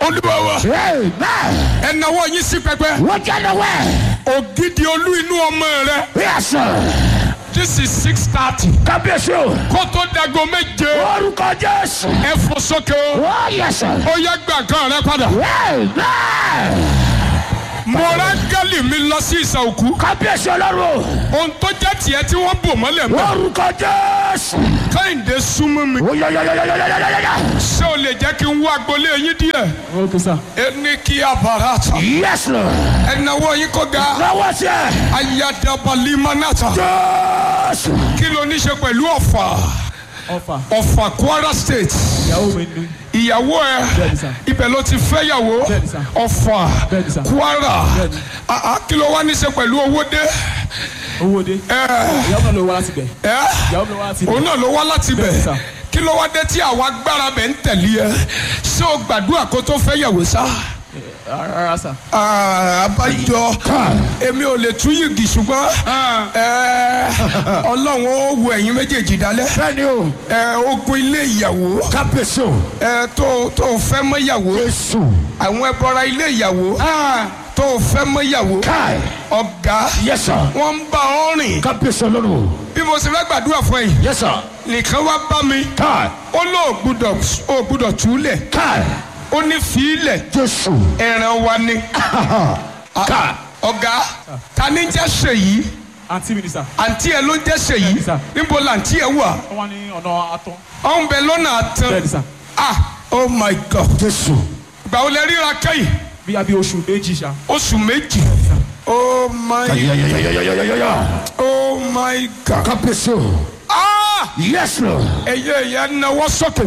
olúwa wa Amen. ẹ nawọ́ yín sí pẹpẹ Wọ́n jẹ́ lọ́wọ́. ògidì olú inú ọmọ rẹ Yes, sir. this is six thirty Kábíyèsí o. kó tó dago méje Orúkọ Jésù. ẹ fò sókè o Oh, yes, sir. ó yẹ gbà kan rẹ padà Amen. mo rángẹ́lì mi lọ sí ìsà òkú Kábíyèsí ọlọ́run ohun tó jẹ́ tiẹ̀ tí wọ́n bò mọ́lẹ̀ o. mọ́ Orúkọ Jésù. kẹ́hìndé súnmọ́ mi Ó yọ yọ yọ yọ yọ yọ yọ yọ. ṣé o lè jẹ́ kí n wá agbolé yín díẹ̀ Okay, sir. ẹni kí abarata Yes, Lord. ẹ nawọ́ yín kó ga Lọ́wọ́ sí ẹ. ayadabalimanata Jésù. kí ló ní ṣe pẹ̀lú ọ̀fà Ọfà. ọ̀fà kwara state Ìyàwó mi ní. ìyàwó ẹ Bẹ́ẹ̀ni, sir. ibẹ̀ ló ti fẹ́ yàwó Bẹ́ẹ̀ni, sir. ọ̀fà Bẹ́ẹ̀ni, sir. kwara Bẹ́ẹ̀ni. Ah, ah, kí ló wá ní ṣe pẹ̀lú owó dé Owó dé. ẹ Ìyàwó náà ló wá láti bẹ̀. ẹ Ìyàwó mi ló wá láti bẹ̀. òun náà ló wá láti Bẹ́ẹ̀ni, bẹ̀ sir. kí ló wá dé tí àwọn agbára bẹ̀ ń tẹ̀lé ẹ ṣé o gbàdúrà kó tó fẹ́ yàwó sá Rárá sà. Ah, abájọ èmi ò lè tún yìgì ṣùgbọ́n ẹ, ọlọ́run ó wo ẹ̀yin méjèèjì dálẹ́ Bẹ́ẹ̀ni o. ẹ, ogun ilé ìyàwó Kábíyèsí o. ẹ, tó tó fẹ́ mọ́ ìyàwó Jésù. àwọn ẹbọra ilé ìyàwó tó fẹ́ mọ́ ìyàwó Káì. ọ̀gá Yes, sir. wọ́n ń bá ọ rìn Kábíyèsí ọlọ́run o. bí mo ṣe fẹ́ gbàdúrà fún ẹ̀yìn Yes, sir. nìkan wá bá mi Káì. ó lóò gbúdọ̀ ó gbúdọ̀ túlẹ̀ Káì. ó ní fílẹ̀ Jésù. ẹran wa ni Káì. ọ̀gá ta ni jẹ́ ṣèyí Àǹtí mi ni sà. àǹtí ẹ ló ń jẹ́ ṣèyí Bẹ́ẹ̀ni, sir. níbo làǹtí ẹ wà Wọ́n wá ní ọ̀nà atọ́. ó ń bẹ lọ́nà àtàn Bẹ́ẹ̀ni sà. ah oh my god Jésù. ìgbà wo lẹ ríra kẹ́yìn Bí a bí oṣù méjì ṣá. oṣù méjì oh my Yayayayayayaya. oh my god Kábíyèsí o. ah Yes, Lord. ẹyẹ ẹyẹ náwó sókè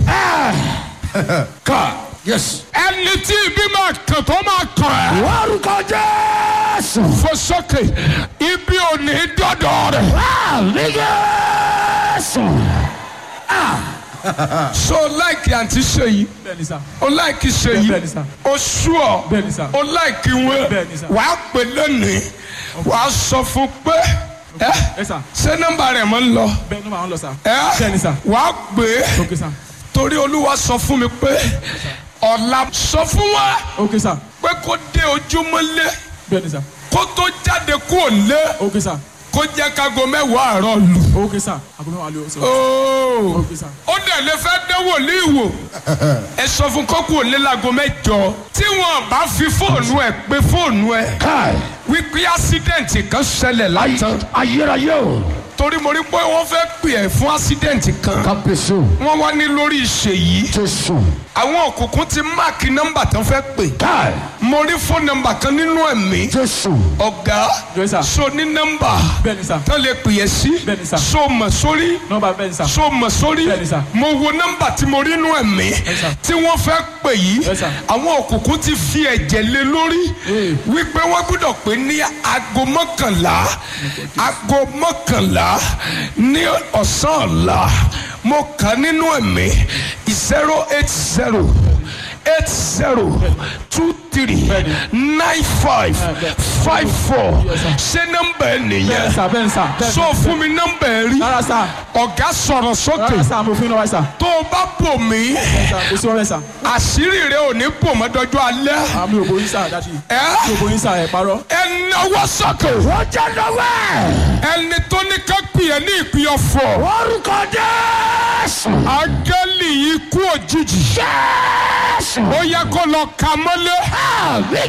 Káì. Yes. ẹni tí ibi máa kàn tó máa kàn ẹ́ Orúkọ Jésù. fò sókè ibi ò ní dọ́dọ̀ rẹ̀ Àmì Jésù. so láìkì àǹtí ṣèyí Bẹ́ẹ̀ni sà. o láìkì ṣèyí Bẹ́ẹ̀ni, sir. o sú ọ Bẹ́ẹ̀ni, sir. o láìkì wọn Bẹ́ẹ̀ni, sir. wàá pè lónìí wàá sọ fún pé ẹ Ẹ sà. ṣé nọ́mbà rẹ̀ mọ́ ń lọ Bẹ́ẹ̀ ló máa ń lọ sà. ẹ Bẹ́ẹ̀ni sà. wàá pè é Okay sà. torí olúwa sọ fún mi pé ọ̀la sọ fún wa Okay sà. pé kó dé ojúmọ́lé Bẹ́ẹ̀ni sà. kó tó jáde kúrò lé Okay sà. kó jẹ́ kágo mẹ́wàá àárọ̀ lù. Okay sà. Àgọ́ mẹ́wàá ló sọ. ooo Okay sà. ó dẹ̀ lè fẹ́ dánwò ní ìwò ẹ sọ fún kókó òlé lago mẹ́jọ tí wọn bá fi fóònù ẹ pé fóònù ẹ Káì. wípé ásídẹ̀ǹtì kan ṣẹlẹ̀ látàn Ayérayé o. torí mo rí pé wọ́n fẹ́ pè ẹ́ fún ásídẹ̀ǹtì kan Kábíyèsí o. wọ́n wá ní lórí ìṣèyí Jésù. àwọn òkùnkùn ti máàkì nọ́mbà tán fẹ́ pè Káì. mo rí fóònù nọ́mbà kan nínú ẹ̀mí Jésù. ọ̀gá Yes, sir. so ní nọ́mbà Bẹ́ẹ̀ni sà. tán lè pè é sí Bẹ́ẹ̀ni, sir. so mọ̀ sórí Nọ́mbà bẹ́ẹ̀ni sà. so mọ̀ sórí Bẹ́ẹ̀ni, sir. mo wo nọ́mbà tí mo rí nú ẹ̀mí sir. tí wọ́n fẹ́ pè yìí Yes, sir. àwọn òkùnkùn ti fi ẹ̀jẹ̀ lé lórí Ee. wípé wọ́n gbọ́dọ̀ pé ní aago mọ́kànlá aago mọ́kànlá ní ọ̀sán ọ̀la mo kà nínú ẹ̀mí zero eight zero eight zero two three nine five five four ṣé nọ́mbà ẹ Bẹ́ẹ̀ni nìyẹn sà. Bẹ́ẹ̀ni sà. Bẹ́ẹ̀ni. sọ fún mi nọ́mbà ẹ rí Rárá sà. ọ̀gá sọ̀rọ̀ sókè Rárá sà. Mo fi ń lọ wáyé sà. tó o bá bò mí Sà. Kò sí wọ́n sà. àṣírí rẹ ò ní bò mọ́ dọjọ́ alẹ́ Àmì òbò yín sà dájú. ẹ Mi ò bò yín sà ẹ̀ parọ́. ẹ náwó sókè Wọ́n jẹ́ lọ́wọ́. ẹni tó ní ká pè é ní ìpín ọ̀fọ̀ Orúkọ Jésù. áńgẹ́lì ikú òjijì Jésù. ó yẹ kó lọ ka mọ́lé Àmì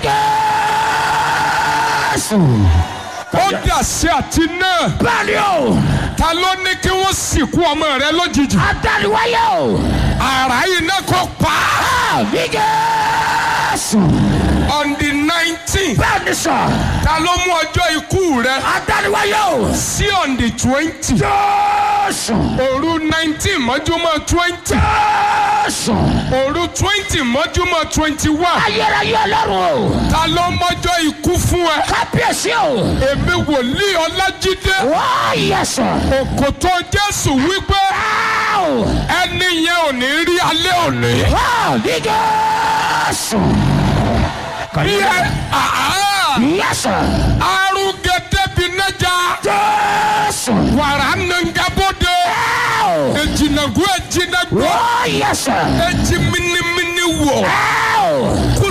Jésù. ó dà sí àti náà Bẹ́ẹ̀ni o. ta ló ní kí wọ́n sìnkú ọmọ rẹ lójijì Adániwáyé o. àrá iná kó pa á Àmì Jésù. on the nineteen Bẹ́ẹ̀ni sà. ta ló mú ọjọ́ ikú rẹ Adániwáyé o. sí on the twenty Jésù. òru nineteen mọ́júmọ́ twenty Jésù. òru twenty mọ́júmọ́ twenty one Ayérayé ọlọ́run o. ta ló mọ́jọ́ ikú fún ẹ Kábíyèsí o. èmi wòlíì ọlájídé Wọ́n yẹ sọ. òkòtò jésù wípé Áò. ẹni yẹn ò ní rí alẹ́ òní. Àmì Jésù. bí ẹ àá Yẹ sọ. arúgẹdẹ bí nẹja Jésù. wàrà nàngàbọdẹ Áò. ejinagu ejinagbọ Wọ́n yẹ sọ. eji minimini wọ Áò. kú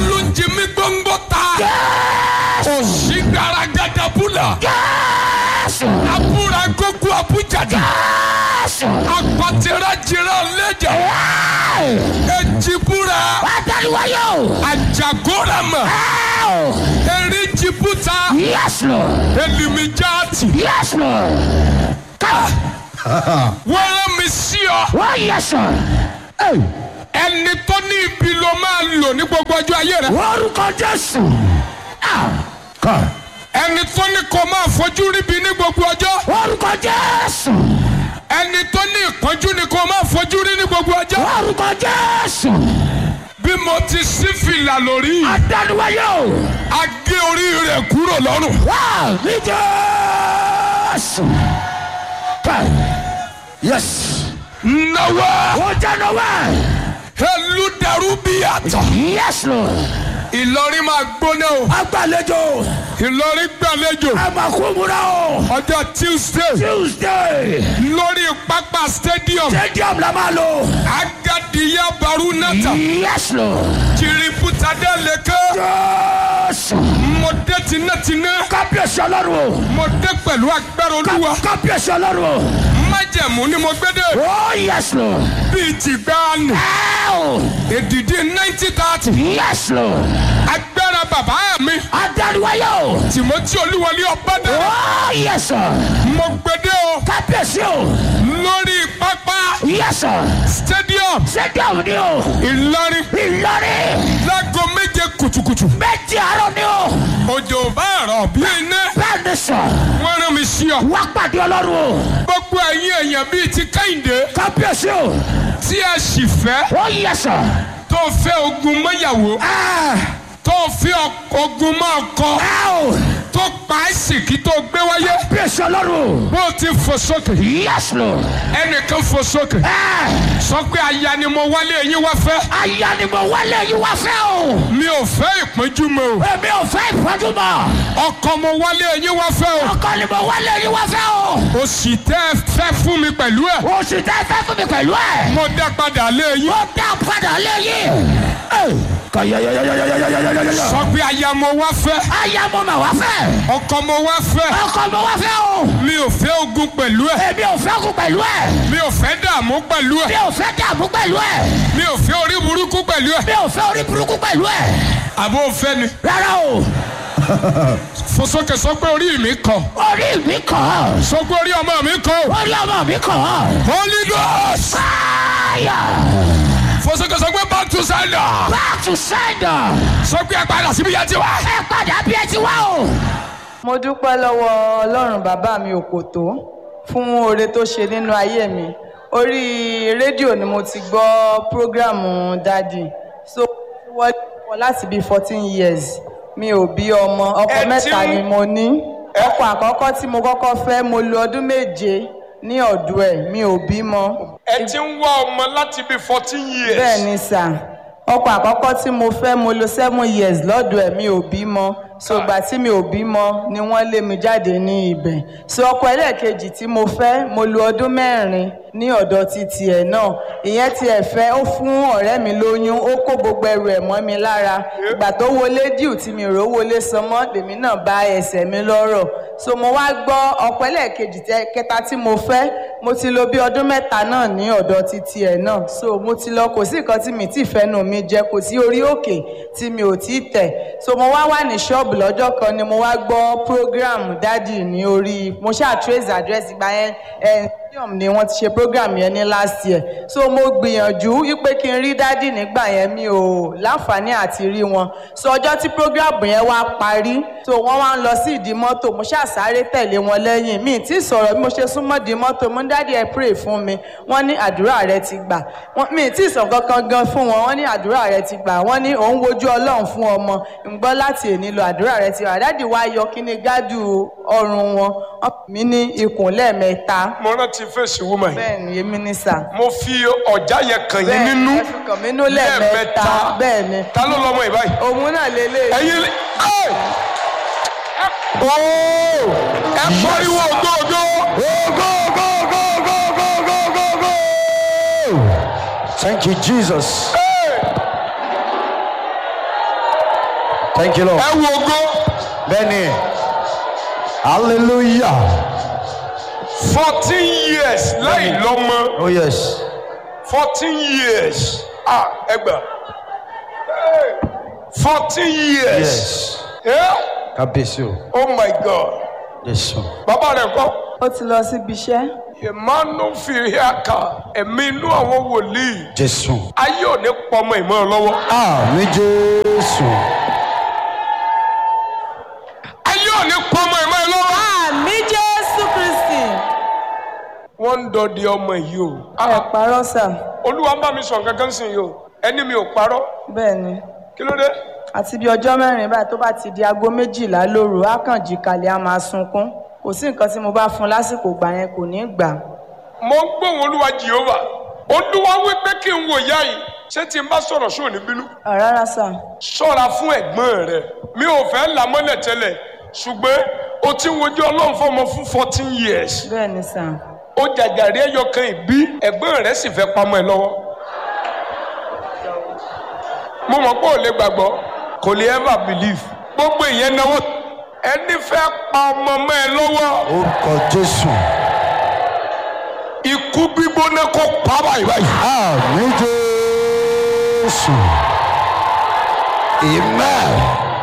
Jésù. abúra gógó abújàdà Jésù. apàtẹ́rẹ́ jìrọ̀ lẹ́jà Ẹ́ẹ̀. ejibúra Adániwáyé o. àjàgóràmà Ẹ́ẹ̀. eríjibúta Yes Lord. elimijaati Yes Lord. Come. wọ́n rán mi sí ọ Oh yes sir. Ẹ́ẹ̀. ẹni tó ní ibi ló máa lò ní gbogbo ọjọ́ ayé rẹ Orúkọ Jésù. Ah. Come. ẹni tó ní kó máa fojú ríbi ní gbogbo ọjọ́ Orúkọ Jésù. ẹni tó ní ìpọ́njú ni kó máa fojú rí ní gbogbo ọjọ́ Orúkọ Jésù. bí mo ti sí fìlà lórí Adániwáyé o. a gé orí rẹ̀ kúrò lọ́rùn Wá ní Jésù. Come. Yes. náwó Ó jẹ́ náwó. elúdarú bí àtọ̀ Yes Lord. ìlọrin máa gbóná o Agbàlejò. ìlọrin gbàlejò Ẹ máa kó múra o. ọjọ́ tuesday Tuesday. lórí pápá stadium Stadium la máa lò. agadiya barunata Yes Lord. jiributade leke Jésù. mo dé tinátiná Kábíyèsí ọlọ́run o. mo dé pẹ̀lú agbára olúwa Kábíyèsí ọlọ́run o. májẹ̀mú ni mo gbé dé Oh yes Lord. bíi ti gbáàánù Ow. èdìdí ninety thirty Yes Lord. agbára bàbá mi Adániwáyé o. tìmọ́tì olúwọlé ọ̀bádà Oh yes sir. mo gbé dé o Kábíyèsí o. lórí pápá Yes sir. stadium Stadium ni o. ìlọrin Ìlọrin. láago méje kùtùkùtù Méjì àárọ̀ ni o. òjò bá rọ̀ bí iná Bẹ́ẹ̀ ni sọ. wọ́n rán mi sí ọ Wá pàdé ọlọ́run o. gbogbo ẹ̀yin èèyàn bíi ti kẹ́hìndé Kábíyèsí o. tí ẹ sì fẹ́ Oh yes sir. tó fẹ́ ogun mọ́yàwó Ah. tó fẹ́ ọ- ogun máa kọ Ow. tó pa àìsìkí tó gbé wáyé Kábíyèsí ọlọ́run o. bó o ti fò sókè Yes Lord. ẹnìkan fò sókè Ah. sọ pé aya ni mo wálé yín wá fẹ́ Aya ni mo wálé yín wá fẹ́ o. mi ò fẹ́ ìpọ́njú mọ́ o Èmi ò fẹ́ ìpọ́njú mọ́. ọkọ mo wálé yín wá fẹ́ o Ọkọ ni mo wálé yín wá fẹ́ o. òsì tẹ́ ẹ fẹ́ fún mi pẹ̀lú ẹ̀ Oṣù tẹ́ fẹ́ fún mi pẹ̀lú ẹ̀. mo dá padà lé yín Ó dá padà lé yín. Kọ̀yọ̀yọ̀yọ̀yọ̀yọ̀yọ̀yọ̀. sọ pé aya mo wá fẹ́ Aya mo mà wá fẹ́. ọkọ mo wá fẹ́ Ọkọ mo wá fẹ́ o. mi ò fẹ́ ogun pẹ̀lú ẹ̀ Èmi ò fẹ́ kú pẹ̀lú ẹ̀. mi ò fẹ́ dààmú pẹ̀lú Mi ẹ̀ ò fẹ́ dààmú pẹ̀lú ẹ̀. mi ò fẹ́ orí burúkú pẹ̀lú ẹ̀ Mi ò fẹ́ orí burúkú pẹ̀lú ẹ̀. àbó fẹ́ ni Rárá o. fò sókè sọ pé orí mi kàn Orí mi kàn. sọ pé orí ọmọ mi kàn Orí ọmọ mi kàn. holy ghost Fire. fò sókè sọ pé back to sender Back to sender. sọ pé ẹ padà síbi yẹn ti wá. Ẹ padà bí ẹ ti wá o. mo dúpẹ́ lọ́wọ́ ọlọ́run bàbá mi òkòtó fún oore tó ṣe nínú ayé mi orí rédíò ni mo ti gbọ́ prógrámù dádì so wọ́n wọ́n láti bíi fourteen years mi ò bí ọmọ ọkọ Ẹ ti mẹ́ta ń- ni mo ní ọkọ àkọ́kọ́ tí mo kọ́kọ́ fẹ́ mo lo ọdún méje ní ọ̀dọ̀ ẹ̀ mi ò bímọ ẹ ti ń wá ọmọ láti bíi fourteen years. bẹ́ẹ̀ ni sà ọkọ àkọ́kọ́ tí mo fẹ́ mo lo seven years lọ́dọ̀ ẹ̀ mi ò bímọ so ìgbà tí mi ò bímọ ni wọ́n lé mi jáde ní ibẹ̀ so ọkọ ẹlẹ́ẹ̀kejì tí mo fẹ́ mo lo ọdún mẹ́rin ní ọ̀dọ̀ títí ẹ̀ náà ìyẹn tí ẹ̀ fẹ́ ó fún ọ̀rẹ́ mi lóyún ó kó gbogbo ẹrù ẹ̀ mọ́ mi lára ìgbà tó wọlé díù tí mi rò wọlé sanmọ́ lèmi náà bá ẹsẹ̀ mi lọ́rọ̀ so mo wá gbọ́ ọkọ ẹlẹ́ẹ̀kejì tẹ- kẹta tí mo fẹ́ mo ti lo bí ọdún mẹ́ta náà ní ọ̀dọ̀ títí ẹ̀ náà so mo ti lọ kò sí nǹkan tí mi ti fẹ́nu mi jẹ kò sí orí òkè tí mi ò tí tẹ̀ so mo wá wà ní ṣọ́ọ̀bù lọ́jọ́ kan ni mo wá gbọ́ program dádì ní orí mo ṣáà trace address ìgbà yẹn ẹ̀ stadium ni wọ́n ti ṣe program yẹn ní last year so mo gbìyànjú wípé kí n rí dádì nígbà yẹn mi ò láǹfààní àti rí wọn so ọjọ́ tí program yẹn wá parí so wọ́n wá ń lọ sí ìdí mọ́tò mo ṣáà sáré tẹ̀lé wọn lẹ́yìn mi tí sọ̀rọ̀ bí mo ṣe súnmọ́ ìdí mọ́tò mo ní dádì ẹ pray fún mi wọ́n ní àdúrà rẹ ti gbà Wọ́n- mi tí sọ kankan gan fún wọn wọ́n ní àdúrà rẹ ti gbà wọ́n ní òun wojú ọlọ́run fún ọmọ ń gbọ́ láti èní lọ àdúrà rẹ ti gbà dádì wá yọ kíní gádù ọrùn wọn wọ́n pè mí ní ikùn lẹ́ẹ̀mẹ́ta mo rántí fèsì woman yìí bẹ́ẹ̀ ni èmi ní sà mo fi ọjà yẹn kàn yín bẹ́ẹ̀ nínú ẹ fi kàn mí nínú lẹ́ẹ̀mẹ́ta bẹ́ẹ̀ ni ta ló lọmọ yìí báyìí. òun náà lélẹ̀ ẹ̀yin lè ẹ ooo ẹ pariwo ògógó. Thank you, Jesus. Thank you, Lord. ẹ wo ògo Benny. Hallelujah. fourteen years láì lọ́mọ Oh, yes. fourteen years ah ẹgbà fourteen years Yes. yeah? Kábíyèsí o. oh my god Jésù. bàbá rẹ̀ kọ́ ó ti lọ síbi iṣẹ́ emmanuel fìhíàkà ẹ̀mí inú àwọn wòlíì Jésù. ayé ò ní pọmọ ìmọ̀ ẹ lọ́wọ́ Àmì Jésù. ayé ò ní pọmọ ìmọ̀ ẹ lọ́wọ́. àmì jésù kristi wọ́n ń dọdẹ ọmọ yìí o ẹ parọ́ sà olúwa ń bá mi sọ nǹkan kan sí yìí o ẹni mi ò parọ́ bẹ́ẹ̀ ni kí ló dé àti bí ọjọ́ mẹ́rin báyìí tó bá ti di aago méjìlá lóru á kàn jí kalẹ̀ á máa sunkún kò sí nǹkan tí mo bá fún un lásìkò gbà yẹn kò ní gbà mo ń gbóhùn olúwa jehova olúwa wí pé kí n wò ìyá yìí ṣé tí n bá sọ̀rọ̀ ṣó ní bínú Ah, rárá sà ṣọ́ra fún ẹ̀gbọ́n rẹ mi ò fẹ́ là mọ́lẹ̀ tẹ́lẹ̀ ṣùgbọ́n o ti ń wojú ọlọ́run fọmọ fún fourteen years bẹ́ẹ̀ ni sà ó jàjàrí ẹyọ kan ìbí ẹ̀gbọ́n rẹ sì fẹ́ pamọ́ ẹ lọ́wọ́ mo mọ̀ pé ò lè gbàgbọ́ kò lè ever believe gbogbo ìyẹn náwó ẹni fẹ́ pa ọmọ mọ́ ẹ lọ́wọ́ Orúkọ Jésù. ikú gbígbóná kó pa báyìí báyìí. Àmì Jésù. Amen.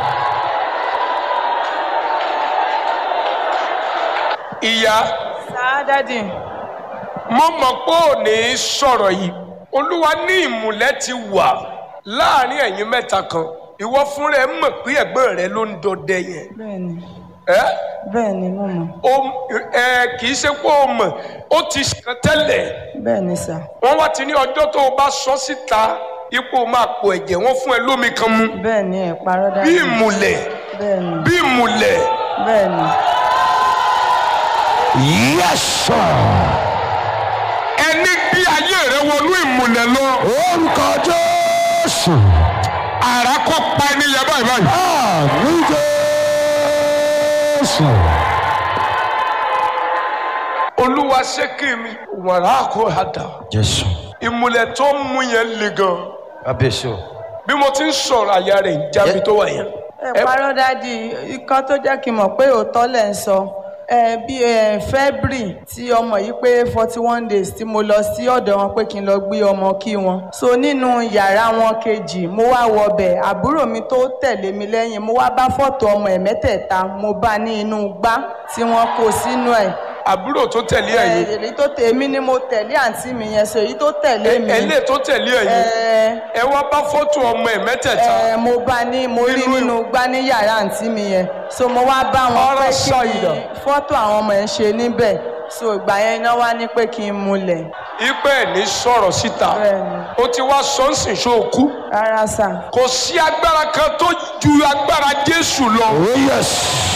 ìyá sà dádì mo mọ̀ pé ò ní sọ̀rọ̀ yìí olúwa ní ìmùlẹ̀ ti wà láàrin ẹ̀yin mẹ́ta kan ìwọ fúnra ẹ mọ̀ pé ẹ̀gbọ́n rẹ ló ń dọdẹ yẹn bẹ́ẹ̀ ni ẹ bẹ́ẹ̀ ni mo mọ̀ o ẹ kì í ṣe pé o mọ̀ ó ti ṣàn tẹ́lẹ̀ bẹ́ẹ̀ ni sà wọ́n wá ti ní ọjọ́ tó o bá sọ síta ipò máa pò ẹ̀jẹ̀ wọ́n fún ẹ lómi kan mu bẹ́ẹ̀ ni ẹ parọ́ bí dádì ìmùlẹ̀ bẹ́ẹ̀ ni bí ìmùlẹ̀ bẹ́ẹ̀ ni Yes, sir. ẹni bí ayé rẹ wọnú ìmùlẹ̀ lọ Orúkọ Jésù. àrà kó pa ẹni yẹn báyìí báyìí. Àmì Jésù. olúwa ṣé kí mi wàrà kó hàdà Jésù. ìmùlẹ̀ tó ń mú yẹn le gan Kábíyèsí o. bí mo ti ń sọ̀rọ̀ àyà rẹ̀ ń jábí tó wà yẹn. ẹ parọ́ dádì ikọ́ tó jẹ́ kí n mọ̀ pé òótọ́ lẹ̀ ń sọ ẹ bí ẹ february tí ọmọ yìí pé forty one days tí mo lọ sí ọ̀dọ̀ wọn pé kí n lọ gbé ọmọ kí wọn so nínú yàrá wọn kejì mo wá wọbẹ̀ àbúrò mi tó tẹ̀lé mi lẹ́yìn mo wá bá fọ́tò ọmọ ẹ̀ mẹ́tẹ̀ẹ̀ta mo bá ní inú gbá tí wọ́n kó sínú ẹ̀ àbúrò tó tẹ̀lé ẹ̀yìn èyí tó tẹ̀ èmi ni mo tẹ̀lé àǹtí mi yẹn so èyí tó tẹ̀lé mi ẹlẹ́ tó tẹ̀lé ẹ̀yìn ẹ ẹ wá bá fọ́tò ọmọ ẹ̀ mẹ́tẹ̀ẹ̀ta ẹ mo bá ní mo rí Nínú- nínú gbá ní yàrá àǹtí mi yẹn so mo wá bá wọn Ọ̀rọ̀ pé sọ kí ìdọ̀. ni fọ́tò àwọn ọmọ ẹ̀ ń ṣe níbẹ̀ so ìgbà yẹn iná wá ní pé kí n múlẹ̀ ipe ẹ̀ ní sọ̀rọ̀ síta Bẹ́ẹ̀ni. ó ti wá sọ́nsìn ṣóòkú rárá sà kò sí agbára kan tó ju agbára jésù lọ Oh, yes.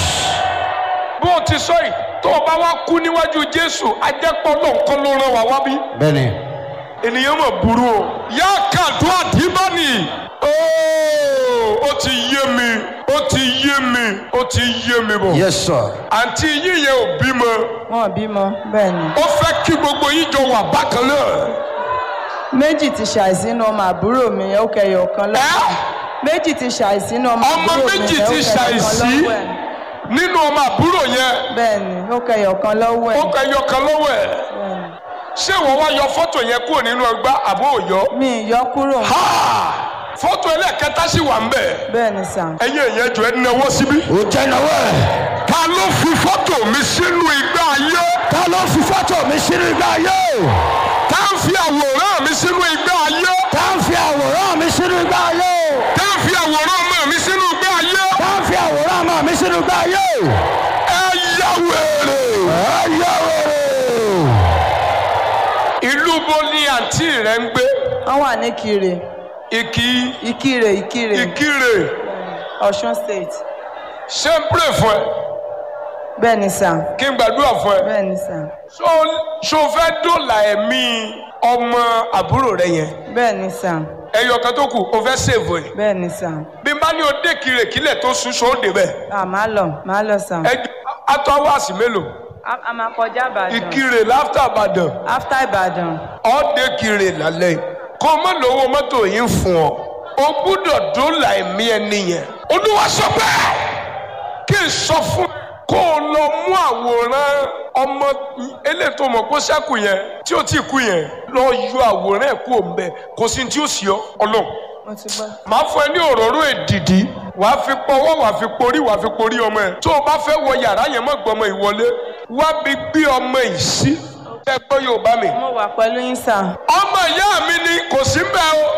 bó o ti sọ yìí tó o bá wá kú níwájú jésù ajẹ́pọ̀ lọ́nkán ló rán wa wá bí Bẹ́ẹ̀ni. ènìyàn mọ̀ burú o yá kàdó àdìbánì ooo ó ti yé mi ó ti yé mi ó ti yé mi bọ̀ Yes, sir. àǹtí yíyẹ ò bímọ wọn ò bímọ bẹ́ẹ̀ ni ó fẹ́ kí gbogbo yín jọ wà bákan náà méjì ti ṣàìsínú ọmọ àbúrò mi yẹn ó kẹyọ kan lọ́wọ́ Ẹ́? méjì ti ṣàìsínú ọmọ Ọmọ àbúrò mi méjì yẹn ó ti kẹyọ kan ṣàìsí? lọ́wọ́ ẹ̀ nínú ọmọ àbúrò yẹn bẹ́ẹ̀ ni ó kẹyọ kan lọ́wọ́ ó ẹ̀ kẹ yọkan lọ́wọ́ ẹ̀ bẹ́ẹ̀ ni. ṣé ìwọ wá yọ fọ́tò yẹn kúrò nínú ẹgbá àbó òyọ. mi ì yọ kúrò Ha! fọ́tò ẹlẹ́ẹ̀kẹta sì wà ń bẹ̀ bẹ́ẹ̀ ni sà ẹ̀yin èèyàn jọ ẹ́ náwó síbí. Ó jẹ́ ìnáwó ẹ̀. ta ló fi fọ́tò mi sínú igbá ayé Ta ló fi fọ́tò mi sínú ìgbà ayé? tá ń fi àwòrán mi sínú igbá ayé Ta ń fi àwòrán mi sínú ìgbà ayé? tá ń fi àwòrán ọmọ mi sínú igbá ayé Ta ń fi àwòrán ọmọ mi sínú ìgbà ayé? ẹ yá wèrè. Ẹ yẹ wèrè. ìlú bo ni àǹtí rẹ ń gbé wọ́n wà ní kire ìkí ìkirè ìkirè ìkírè ọ̀ṣun state ṣé ń pè fún ẹ bẹ́ẹ̀ ni sà kí n gbàdúrà fún ẹ. bẹ́ẹ̀ ni sà ṣó ṣó fẹ́ dòlà ẹ̀mí ọmọ àbúrò rẹ yẹn bẹ́ẹ̀ ni sà ẹyọ kan tó kù o fẹ́ ṣèwò ẹ̀ bẹ́ẹ̀ ni sà bí n bá ní o dé kiri kílẹ̀ tó sún ṣó dé bẹ́ẹ̀ à máa lọ máa lọ sà ẹ atọ́ wáàsì mélòó a a máa kọjá ìbàdàn ìkirè láfítà ìbàdàn after ìbàdàn ọ́ dé kiri lálẹ́ kó o má lówó mọ́tò yìí ń fún ọ o gbúdọ̀ dòlà ẹ̀mí ẹni yẹn olúwa sọ bẹ́ẹ̀ kí n sọ fún kó o lọ mú àwòrán ọmọ eléyìí tó mọ̀ kó ṣẹ́kù yẹn tí ó ti kú yẹn lọ yọ àwòrán ẹ̀ kú òun bẹ kò sí tí ó sì ọ ọlọ́run mo ti gbọ́. màá fún ẹ ní òróró èdìdí wàá fi pọwọ́ wàá fi porí wàá fi porí ọmọ ẹ tó o bá fẹ́ wọ yàrá yẹn mọ́ gbọmọ ìwọlé wá bí gbé ọmọ yìí sí ẹ gbọ́ yorùbá mi mo wà pẹ̀lú yín sà. ọmọ ìyá mi ni kò sí bẹ́ẹ̀ o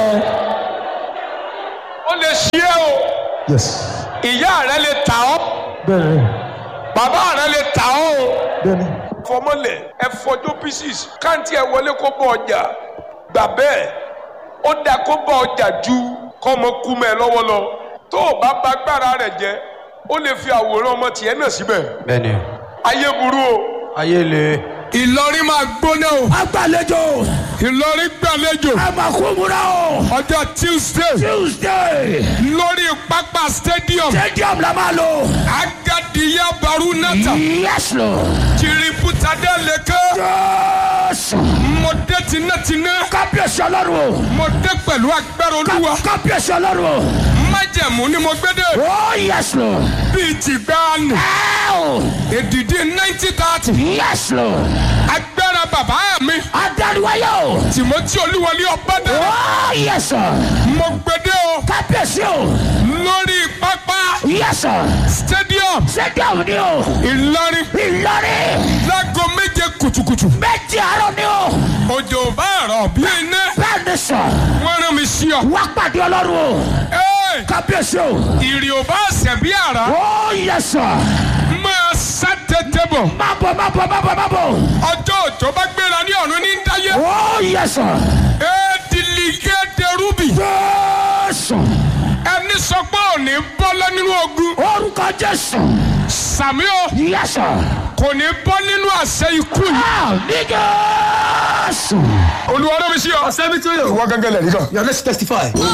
ó lè ṣí ẹ o yes ìyá rẹ lè tà ọ́ bẹ́ẹ̀ni bàbá rẹ lè tà ọ́ o bẹ́ẹ̀ni fọmọlẹ̀ ẹ fọjọ́ pieces káǹtì ẹ wọlé kó bọ ọjà gbà bẹ́ẹ̀ ó dáa kó bọ ọjà ju kọ́mọ kú mẹ́ ẹ lọ́wọ́ lọ tó o bá ba agbára rẹ̀ jẹ́ ó lè fi àwòrán ọmọ tiẹ̀ náà síbẹ̀ bẹ́ẹ̀ni ayé burú o. ayé le. Ìlọrin máa gbóná o agbàlejò Ìlọrin gbàlejò ẹ máa kú múra o ọjọ́ Tuesday tuesday lórí pápá stadium stadium la máa lò Agadiya Barunata yes lord Tiributade Leke jésù mo dé tinátiná kábíyèsí ọlọ́run o mo dé pẹ̀lú agbára olúwa kábíyèsí ọlọ́run o májẹ̀mú ni mo gbé dé oh yes lord bíi tìgbàanì ẹ o èdìdí ninety thirty yes lord agbára bàbá mi adániwáyé o Timothy Olúwọlé Ọbádé oh yes sir mo gbé dé o kábíyèsí o lórí pápá yes sir stadium stadium ni o Ìlọrin ìlọrin láago méje kùtùkùtù méjì àárọ̀ ni o òjò bá rọ̀ bí iná bẹ́ẹ̀ ni sọ wọ́n rán mi sí ọ. wá pàdé ọlọ́run o Ẹ́ẹ̀, kábíyèsí o ìrì ò bá ṣẹ̀ bí àrá oh yes sir máa sá tètè bọ̀ má bọ̀ má bọ̀ má bọ̀ má bọ̀ ọjọ́ òjò bá gbéra ní ọ̀run ní dáyé oh yes sir éèdìlígé derúbì jésù ẹni sọ pé òní bọ́lá nínú ogun orúkọ jésù sàmí o yes sir kò ní bọ́ nínú àṣẹ ikú yìí ah ní jésù. olúwa ló mi sí ọ. sẹ́mi tó yẹ. ìwọ gángan lẹ̀ nìkan. yà let's testify.